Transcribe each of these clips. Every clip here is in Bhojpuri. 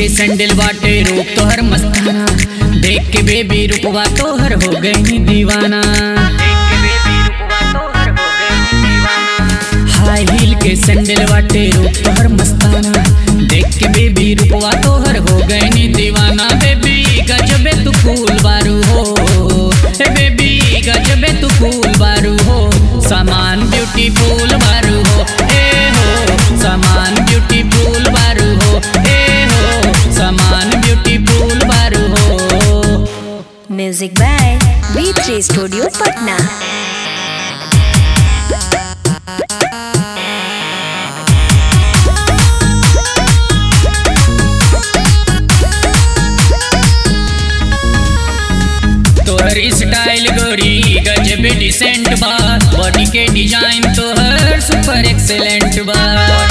सैंडल बाटे रूप तोहर मस्ताना देख के बेबी रूपवा तोहर हो गई दीवाना हाई हील के सैंडल बाटे रूप तोहर मस्ताना देख के बेबी रूपवा तोहर हो गई दीवाना बेबी गजबे तू फूल बारू हो हे बेबी गजबे तू फूल बारू हो सामान ब्यूटीफुल बारू हो ए हो सामान ब्यूटीफुल बारू हो ए हो सामान ब्यूटीफुल बारू हो Music by B3 Studio Patna. तोहर स्टाइल गोरी गजबे डिसेंट बा बॉडी के डिजाइन तोहर सुपर एक्सेलेंट बा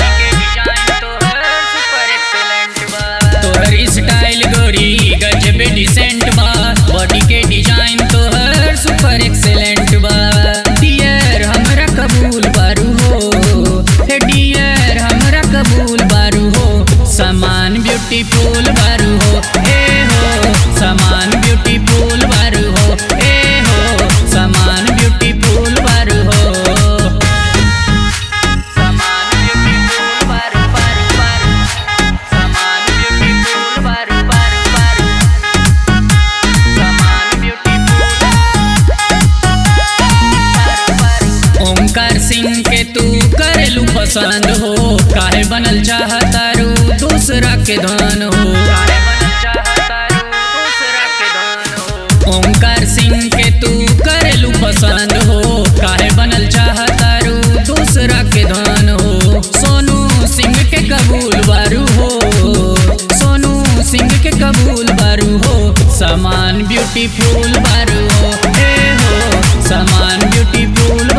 तोहर स्टाइल गोरी गजबे डिसेंट बा बॉडी के डिजाइन तोहर सुपर एक्सेलेंट बा डियर हमरा कबूल बारू हो हे डियर हमरा कबूल बारू हो सामान ब्यूटीफुल बारू हो ए हो सामान ब्यूटीफुल बारू हो ए हो सामान ब्यूटीफुल बारू हो सामान ब्यूटीफुल बारू बारू बारू सामान ब्यूटीफुल बारू बारू बारू सामान ब्यूटीफुल ओमकार सिंह के तू करेलू पसंद हो काहे बनल चाहतारू दूसरा के धन हो ओमकार सिंह के तू करेलू पसंद हो काहे बनल चाहतारू दूसरा के धन हो सोनू सिंह के कबूल बारू हो सोनू सिंह के कबूल बारू हो सामान ब्यूटीफुल बारू हो ए हो सामान ब्यूटीफुल